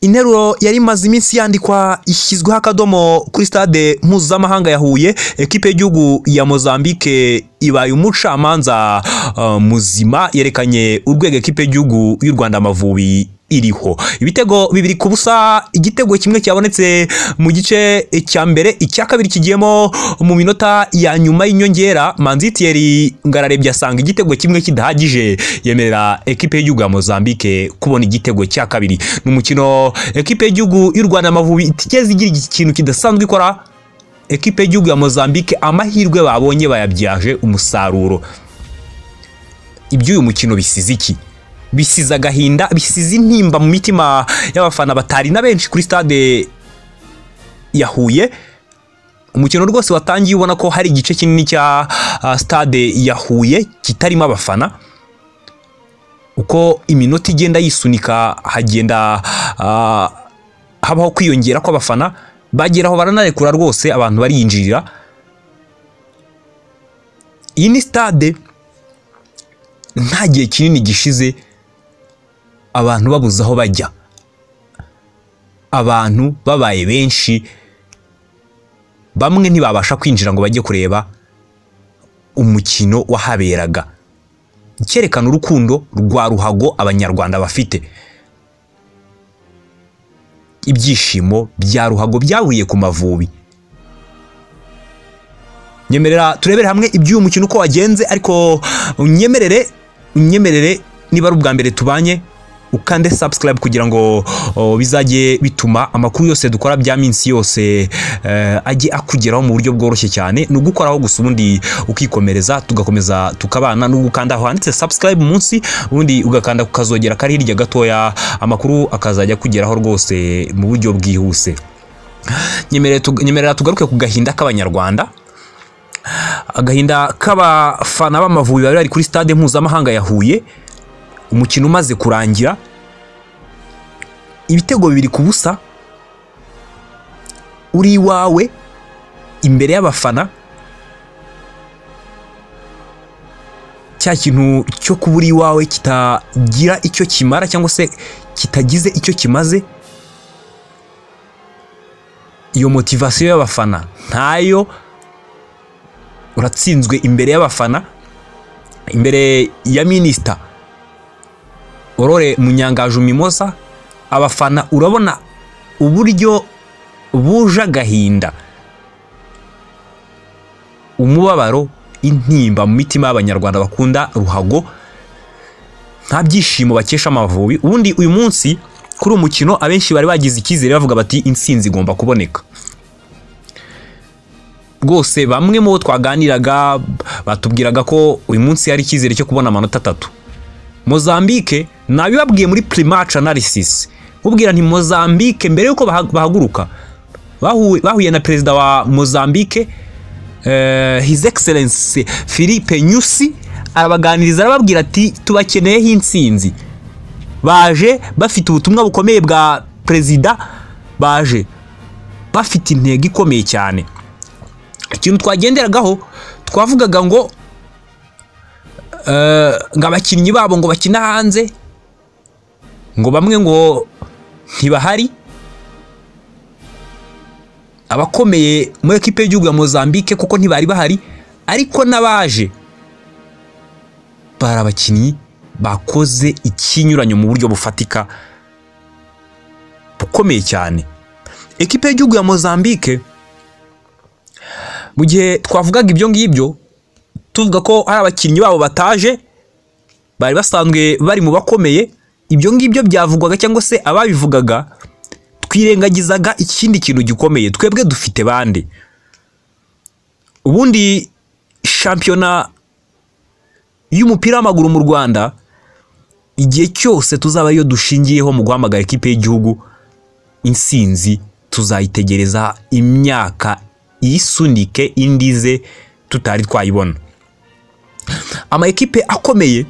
interuro yari imaze iminsi yandikwa ishyizweho akadomo kuri stade mpuzamahanga ya huye ekipe y'igihugu ya mozambique ibaye umucamanza uh, muzima yerekanye urwego ekipe y'igihugu y'u rwanda amavubi iriho ibitego bibiri ku busa igitego kimwe cyabonetse mu gice cya mbere icya kabiri kigiyemo mu minota ya nyuma y'inyongera manzitiyeri ngararebye asanga igitego kimwe kidahagije yemerera ekipe y'igihugu ya mozambique kubona igitego cya kabiri ni umukino ekipe y'igihugu y'u rwanda amavubi itigeze igira ikintu kidasanzwe ikora ekipe y'igihugu ya mozambique amahirwe babonye bayabyaje umusaruro iby'uyu mukino bisize iki bisize agahinda bisize intimba mu mitima y'abafana batari na benshi kuri stade ya Huye umukino rwose watangiye ubona ko hari igice kinini cya ah, stade ya Huye kitarimo abafana uko iminota igenda yisunika hagenda ah, habaho kwiyongera kw'abafana bagera aho baranarekura rwose abantu bariyinjirira iyi ni stade nta gihe kinini gishize abantu babuze aho bajya abantu babaye benshi bamwe ntibabasha kwinjira ngo bajye kureba umukino wahaberaga cyerekana urukundo rwa ruhago abanyarwanda bafite ibyishimo bya ruhago byahuriye ku mavubi nyemerera turebere hamwe iby'uyu mukino uko wagenze ariko unyemerere unyemerere niba ari ubwa mbere tubanye ukande subscribe kugira ngo o, bizajye bituma amakuru yose dukora bya minsi yose eh, ajye akugeraho mu buryo bworoshye cyane ni ugukoraho gusa ubundi ukikomereza tugakomeza tukabana no gukanda aho handitse subscribe munsi ubundi ugakanda kukazogera kari hirya gatoya amakuru akazajya kugeraho rwose mu buryo bwihuse nyemerera tug- nyemerera tugaruke ku gahinda k'abanyarwanda agahinda k'abafana b'amavubi bari bari kuri stade mpuzamahanga ya Huye umukino umaze kurangira ibitego bibiri ku busa uri iwawe imbere y'abafana cya kintu cyo kuba uri iwawe kitagira icyo kimara cyangwa se kitagize icyo kimaze iyo motivasiyo y'abafana ntayo uratsinzwe imbere y'abafana imbere ya minisita orore munyangaju mimosa abafana urabona uburyo buje agahinda umubabaro intimba mu mitima y'abanyarwanda bakunda ruhago nta byishimo bakesha amavubi ubundi uyu munsi kuri uyu mukino abenshi bari bagize icyizere bavuga bati intsinzi igomba kuboneka rwose bamwe mu bo twaganiraga batubwiraga ko uyu munsi hari icyizere cyo kubona amanota atatu mozambique nabibabwiye muri primace analysis ubwira nti mozambique mbere y'uko baha- bahaguruka bahuye bahuye na perezida wa mozambique eh, his excellence philippe nyusi arabaganiriza arababwira ati tubakeneyeho intsinzi baje bafite ubutumwa bukomeye bwa perezida baje bafite intego ikomeye cyane ikintu twagenderagaho twavugaga ngo eh, ngo abakinnyi babo ngo bakina hanze ngo bamwe ngo ntibahari abakomeye muri ekipe y'igihugu ya mozambique kuko ntibari bahari ariko n'abaje bari abakinnyi bakoze ikinyuranyo mu buryo bufatika bukomeye cyane ekipe y'igihugu ya mozambique mu gihe twavugaga ibyo ngibyo tuvuga ko hari abakinnyi babo bataje bari basanzwe bari mu bakomeye ibyo ngibyo byavugwaga cyangwa se ababivugaga twirengagizaga ikindi kintu gikomeye twebwe dufite bande ubundi shampiyona y'umupira w'amaguru mu rwanda igihe cyose tuzaba ariyo dushingiyeho mu guhamagara ikipe y'igihugu intsinzi tuzayitegereza imyaka iyisunike indi ize tutari twayibona amakipe akomeye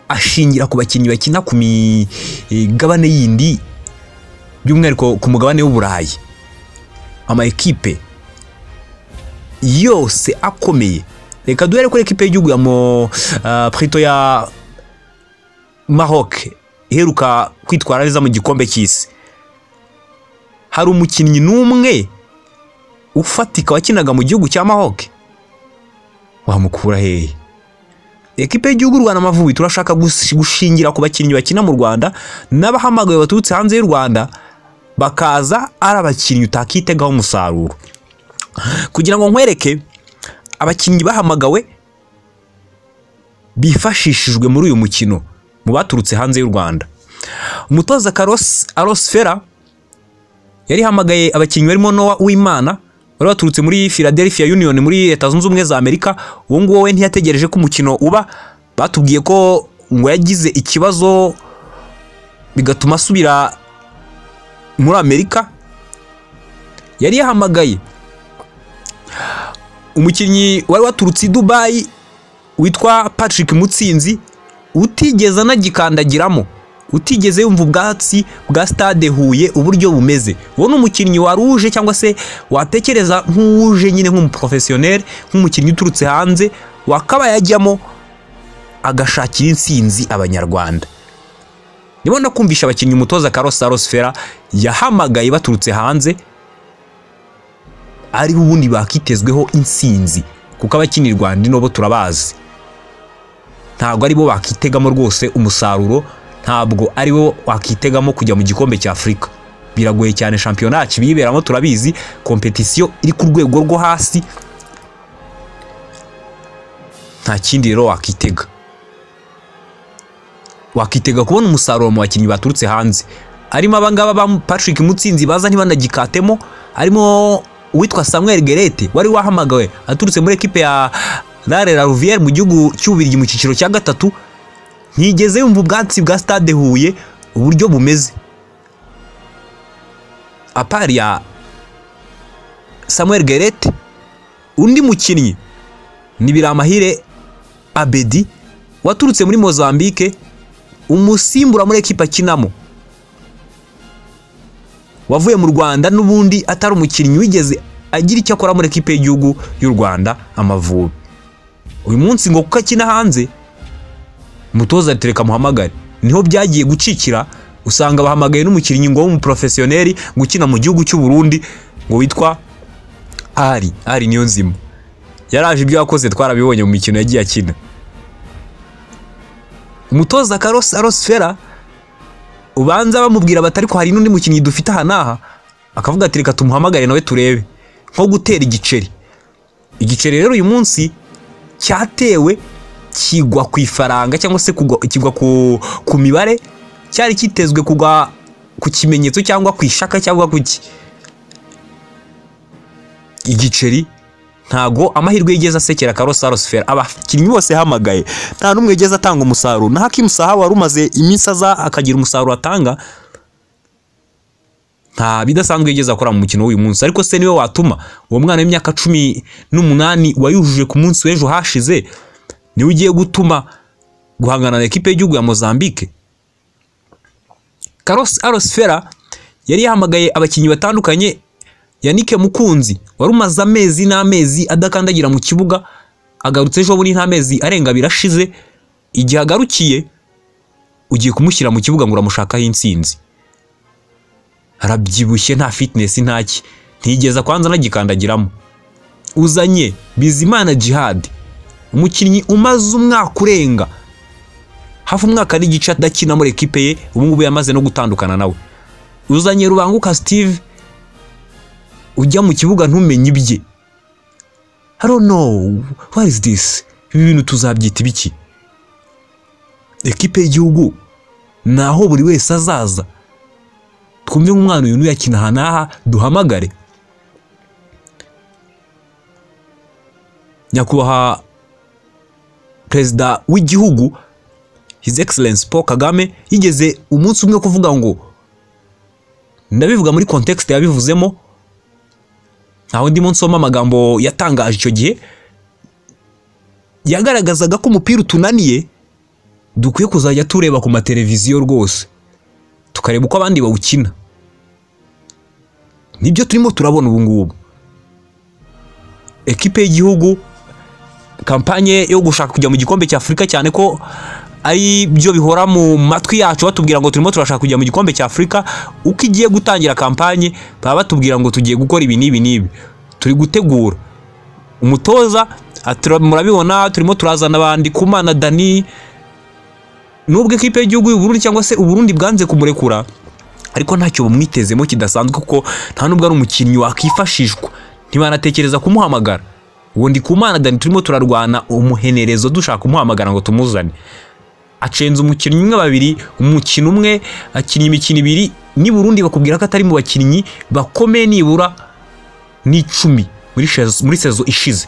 ashingira ku bakinnyi bakina ku migabane yindi by'umwihariko ku mugabane w'uburayi amakipe yose akomeye reka duhere kuri ekipe y'igihugu ya mo ah, Prito ya maroc iheruka kwitwara neza mu gikombe cy'isi hari umukinnyi n'umwe ufatika wakinaga mu gihugu cya mahoke wamukura hehe ekipe y'igihugu u rwanda amavubi turashaka gusi- gushingira ku bakinnyi bakina mu rwanda n'abahamagawe baturutse hanze y'u rwanda bakaza ari abakinnyi utakitegaho umusaruro kugira ngo nkwereke abakinnyi bahamagawe bifashishijwe muri uyu mukino mu baturutse hanze y'u rwanda umutoza karosi arosifera yari yahamagaye abakinnyi barimo nowa uwimana bari baturutse muri philadelphia union muri leta zunze ubumwe za amerika uwo nguwo we ntiyategereje ko umukino uba batubwiye ko ngo yagize ikibazo bigatuma asubira muri amerika yari yahamagaye umukinnyi wari waturutse i dubayi witwa patrick mutsinzi utigeze anagikandagiramo utigeze yumva ubwatsi bwa stade huye uburyo bumeze uwo ni umukinnyi wari uje cyangwa se watekereza nk'uje nyine nk'umuporofesiyoneri nk'umukinnyi uturutse hanze wakaba yajyamo agashakira insinzi abanyarwanda ndimo no kumvisha abakinnyi umutoza karosi arosifera yahamagaye baturutse hanze ari ubundi bakitezweho insinzi kuko abakinira u Rwanda n'ubu turabazi ntabwo aribo bakitegamo rwose umusaruro ntabwo aribo wakitegamo kujya mu gikombe cya afurika biragoye cyane shampiyona kibiberamo turabizi kompetisiyo iri ku rwego rwo hasi nta kindi rero wakitega wakitega kubona umusaruro mu bakinnyi baturutse hanze harimo abangaba ba patrick mutsinzi baza ntibanagikatemo harimo uwitwa samuel gerete wari wahamagawe aturutse muri ekipe ya rare la Rouvière mu gihugu cy'ubirigi mu cyiciro cya gatatu ntigeze yumva ubwatsi bwa stade huye uburyo bumeze apari ya samuel gerete undi mukinnyi ni biramahire abedi waturutse muri mozambique umusimbura muri ekipa akinamo wavuye mu rwanda n'ubundi atari umukinnyi wigeze agira icyo akora muri ekipe y'igihugu y'u rwanda amavubi uyu munsi ngo kuko akina hanze umutoza tereka muhamagare niho byagiye gucikira usanga bahamagaye n'umukinnyi ngo w'umuporofesiyoneri gukina mu gihugu cy'u Burundi ngo witwa ari ari niyo nzima yaraje ibyo yakoze twarabibonye mu mikino yagiye akina umutoza karosi arosifera ubanza bamubwira bati ariko hari n'undi mukinnyi dufite aha n'aha akavuga ati reka tumuhamagare nawe turebe nko gutera igiceri igiceri rero uyu munsi cyatewe kigwa ku ifaranga cyangwa se kugwa- kigwa ku, ku mibare cyari kitezwe kugwa ku kimenyetso cyangwa ku ishaka cyangwa ku ki igiceri ntago amahirwe yigeze asekera karosarosifera abakinnyi bose yahamagaye nta n'umwe yigeze atanga umusaruro na hakimusaha wari umaze iminsi aza akagira umusaruro atanga nta bidasanzwe yigeze akora mu mukino w'uyu munsi ariko se niwe watuma uwo mwana w'imyaka cumi n'umunani wayujuje ku munsi w'ejo hashize niwe ugiye gutuma guhangana na ekipe y'igihugu ya mozambique karosi arosifera yari yahamagaye abakinnyi batandukanye yanike mukunzi wari umaze amezi n'amezi adakandagira mu kibuga agarutse ejo bundi nta mezi arenga abiri ashize igihe agarukiye ugiye kumushyira mu kibuga ngo uramushakaho insinzi arabyibushye nta fitinesi ntaki ntigeza kwanza anagikandagiramo uzanye bizimana jihad umukinnyi umaze umwaka urenga hafi umwaka n'igice adakina muri ekipe ye ubu ngubu yamaze no gutandukana nawe uzanye rubanguka sitive ujya mu kibuga ntumenye ibye haro no what is this ibi bintu tuzabyita ibiki ekipe y'igihugu ni aho buri wese azaza twumve nk'umwana uyu n'uyakina aha n'aha duhamagare nyakubahwa perezida w'igihugu his excellence paul kagame yigeze umunsi umwe kuvuga ngo ndabivuga muri context yabivuzemo ntaho ndimo nsoma amagambo yatangaje icyo gihe yagaragazaga ko umupira utunaniye dukwiye kuzajya tureba ku mateleviziyo rwose tukareba uko abandi bawukina nibyo turimo turabona ubu ngubu ekipe y'igihugu kampanye yo gushaka kujya mu gikombe cya afurika cyane ko ari byo bihora mu matwi yacu batubwira ngo turimo turashaka kujya mu gikombe cya afurika uko igiye gutangira kampanye baba batubwira ngo tugiye gukora ibi n'ibi n'ibi turi gutegura umutoza atura- murabibona turimo turazana abandi kumana dani nubwo ikipe y'igihugu y'uburundi cyangwa se uburundi bwanze kumurekura ariko ntacyo bumwitezemo kidasanzwe kuko nta nubwo ari umukinnyi wakwifashishwa ntibanatekereza kumuhamagara uwo ndikumana dani turimo turarwana umuhenerezo dushaka kumuhamagara ngo tumuzane acenze umukinnyi umwe babiri umukino umwe akinnye imikino ibiri n'i Burundi bakubwira ko atari mu bakinnyi bakomeye nibura n'icumi muri shezo- muri sezo ishize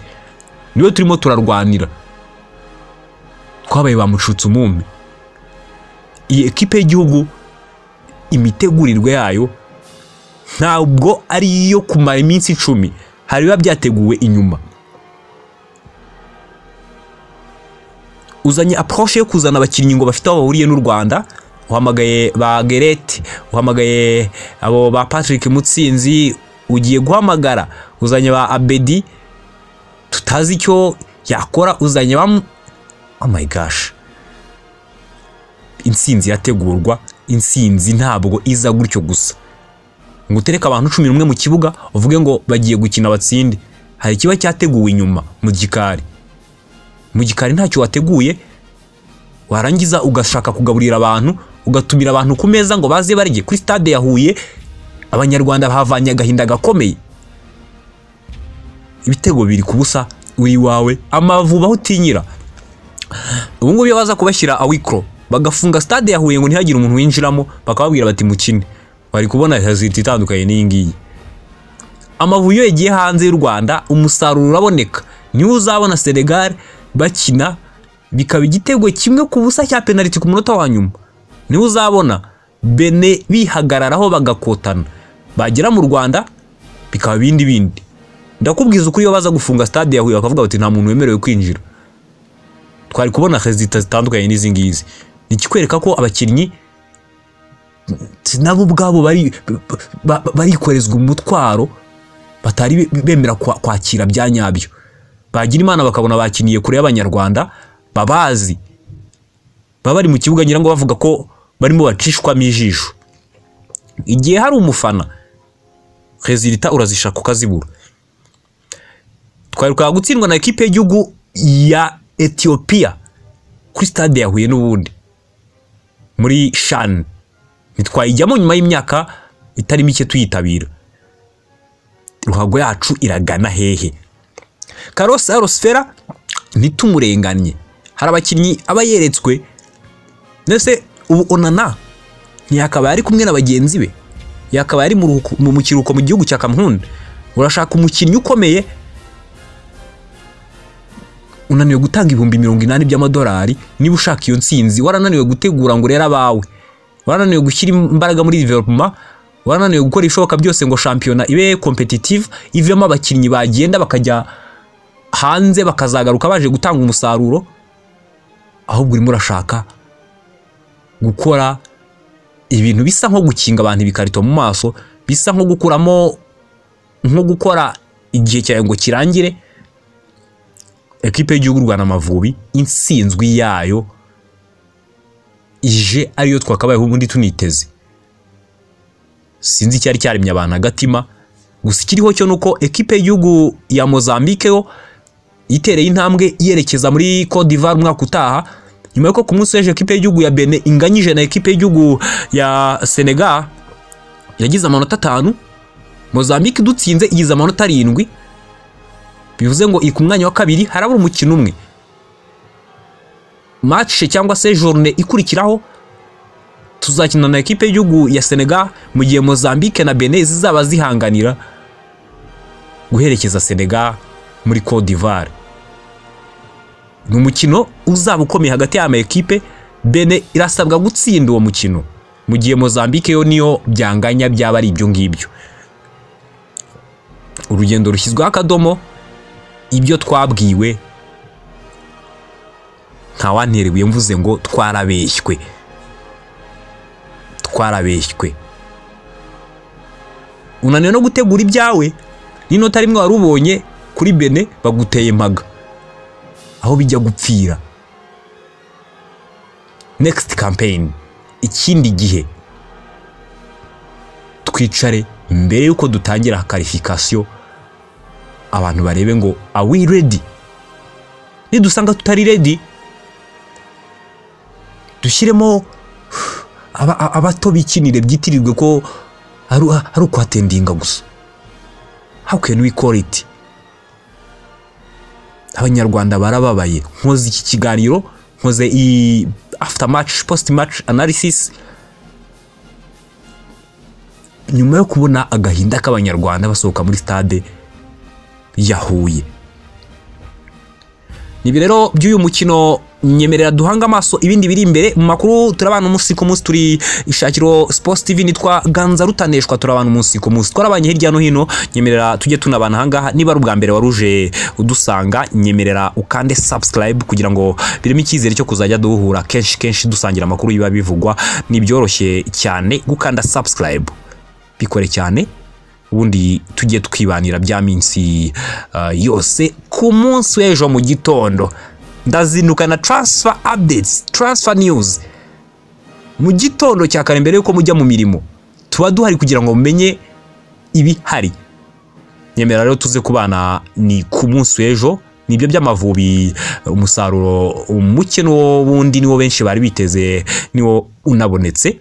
niwe turimo turarwanira twabaye bamucutse umumbi iyi ekipe y'igihugu imitegurirwe yayo ntabwo ari iyo kumara iminsi icumi hari biba byateguwe inyuma uzanye approche yo kuzana abakinnyi ngo bafite aho bahuriye n'u Rwanda uhamagaye ba Gerete uhamagaye abo ba Patrick Mutsinzi ugiye guhamagara uzanye ba Abedi tutazi icyo yakora uzanye ba Mu- oh my gosh intsinzi irategurwa intsinzi ntabwo iza gutyo gusa ngo utereke abantu cumi n'umwe mu kibuga uvuge ngo bagiye gukina batsinde hari ikiba cyateguwe inyuma mu gikari mu gikari ntacyo wateguye warangiza ugashaka kugaburira abantu ugatumira abantu ku meza ngo baze barye kuri stade ya Huye abanyarwanda bahavanye agahinda gakomeye ibitego biri ku busa uri iwawe amavuba aho utinyira ubu ngubu iyo baza kubashyira awikoro bagafunga stade ya Huye ngo ntihagire umuntu winjiramo bakababwira bati mukine bari kubona hazita itandukanye n'iyi ngiyi amavubi iyo yagiye hanze y'u Rwanda umusaruro uraboneka niwe uzabona Senegal bakina bikaba igitego kimwe ku busa cya penaliti ku munota wa nyuma niwe uzabona Bene bihagararaho bagakotana bagera mu Rwanda bikaba bindi bindi ndakubwiza ukuri iyo baza gufunga stade ya Huye bakavuga bati nta muntu wemerewe kwinjira twari kubona rezita zitandukanye n'izi ngizi ni ikikwereka ko abakinnyi nabo ubwabo bari ba- ba- barikorezwa umutwaro batari be- bemera kwa- kwakira bya nyabyo bagira imana bakabona bakiniye kure y'abanyarwanda babazi baba bari mu kibuga ngira ngo bavuga ko barimo bacishwamo ijisho igihe hari umufana rezilita urazishaka ukazibura twaheruka gutsindwa na ekipe y'igihugu ya etiyopiya kuri stade ya huye n'ubundi muri shani ntitwayijyamo nyuma y'imyaka itari mike tuyitabira ruhago yacu iragana hehe karosi arosifera ntitumurenganye hari abakinnyi aba yeretswe ndetse ubu onana ntiyakabaye ari kumwe na bagenzi be yakabaye ari mu ruhuko- mu- mu kiruhuko mu gihugu cya kamuhunda urashaka umukinnyi ukomeye unaniwe gutanga ibihumbi mirongo inani by'amadolari niba ushaka iyo nsinzi warananiwe gutegura ngo urere abawe warananiwe gushyira imbaraga muri development warananiwe gukora ibishoboka byose ngo shampiyona ibe competitive ivemo abakinnyi bagenda bakajya hanze bakazagaruka baje gutanga umusaruro ahubwo urimo urashaka gukora ibintu bisa nko gukinga abantu ibikarito mu maso bisa nko gukuramo nko gukora igihe cyawe ngo kirangire ekipe y'igihugu Rwanda Amavubi insinzwi yayo ije ariyo twakabayeho ubundi tuniteze sinzi icyari cyaremye abantu agatima gusa ikiriho cyo ni uko ekipe y'igihugu ya Mozambique yo itereye intambwe yerekeza muri Cote d'Ivoire umwaka utaha nyuma y'uko ku munsi w'ejo ekipe y'igihugu ya Benin inganyije na ekipe y'igihugu ya Senegal yagize amanota atanu Mozambique idutsinze igize amanota arindwi bivuze ngo iri ku mwanya wa kabiri harabura umukino umwe match cyangwa se journée ikurikiraho tuzakina na ekipe y'igihugu ya Senegal mu gihe Mozambique na Benin zizaba zihanganira guherekeza Senegal muri Cote d'Ivoire ni umukino uzaba ukomeye hagati y'ama ekipe Benin irasabwa gutsinda uwo mukino mu gihe Mozambique yo niyo byanganya byaba ari ibyo ngibyo urugendo rushyizweho akadomo ibyo twabwiwe ntawanterebuye mvuze ngo twarabeshywe twarabeshywe unaniwe no gutegura ibyawe n'inota rimwe wari ubonye kuri bene baguteye impaga aho bijya gupfira next campaign ikindi gihe twicare mbere y'uko dutangira karifikasiyo abantu barebe ngo are we ready nidusanga tutari ready dushyiremo aba- aba- abato bikinire byitirirwe ko ari ari ukuhatendinga gusa how can we call it abanyarwanda barababaye nkoze iki kiganiro nkoze iyi after match post match analysis nyuma yo kubona agahinda k'abanyarwanda basohoka muri stade ya Huye nibyo rero by'uyu mukino nyemerera duhanga amaso ibindi biri imbere mu makuru turabana umunsi ku munsi turi ishakiro sports tv nitwa ganza rutaneshwa turabana umunsi ku munsi twarabanye hirya no hino nyemerera tujye tunabana ahangaha niba ari ubwa mbere wari uje udusanga nyemerera ukande subscribe kugira ngo birimo icyizere cyo kuzajya duhura kenshi kenshi dusangira amakuru biba bivugwa ni byoroshye cyane gukanda subscribe bikore cyane ubundi tujye twibanira bya minsi uh, yose ku munsi w'ejo mu gitondo ndazinduka na transfer updates transfer news mu gitondo cya kare mbere y'uko mujya mu mirimo tuba duhari kugira ngo mumenye ibihari nyemera rero tuze kubana ni ku munsi w'ejo nibyo by'amavubi umusaruro muke n'uwo wundi niwo benshi bari biteze niwo unabonetse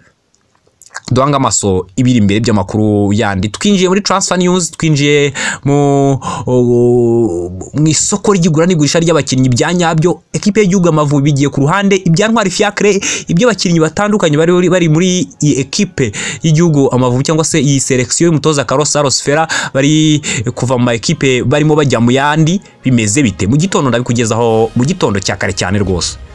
duhanga amaso ibiri imbere by'amakuru yandi twinjiye muri transfer news twinjiye mu o- mu isoko ry'igura n'igurisha ry'abakinnyi bya nyabyo ekipe y'igihugu amavubi bigiye ku ruhande ibya ntwari fiacre ibyo abakinnyi batandukanye bari bari muri iyi ekipe y'igihugu amavubi cyangwa se iyi selection y'umutoza Carlos Saros Fera bari kuva mu ma ekipe barimo bajya mu yandi bimeze bite mu gitondo ndabikugezaho mu gitondo cya kare cyane rwose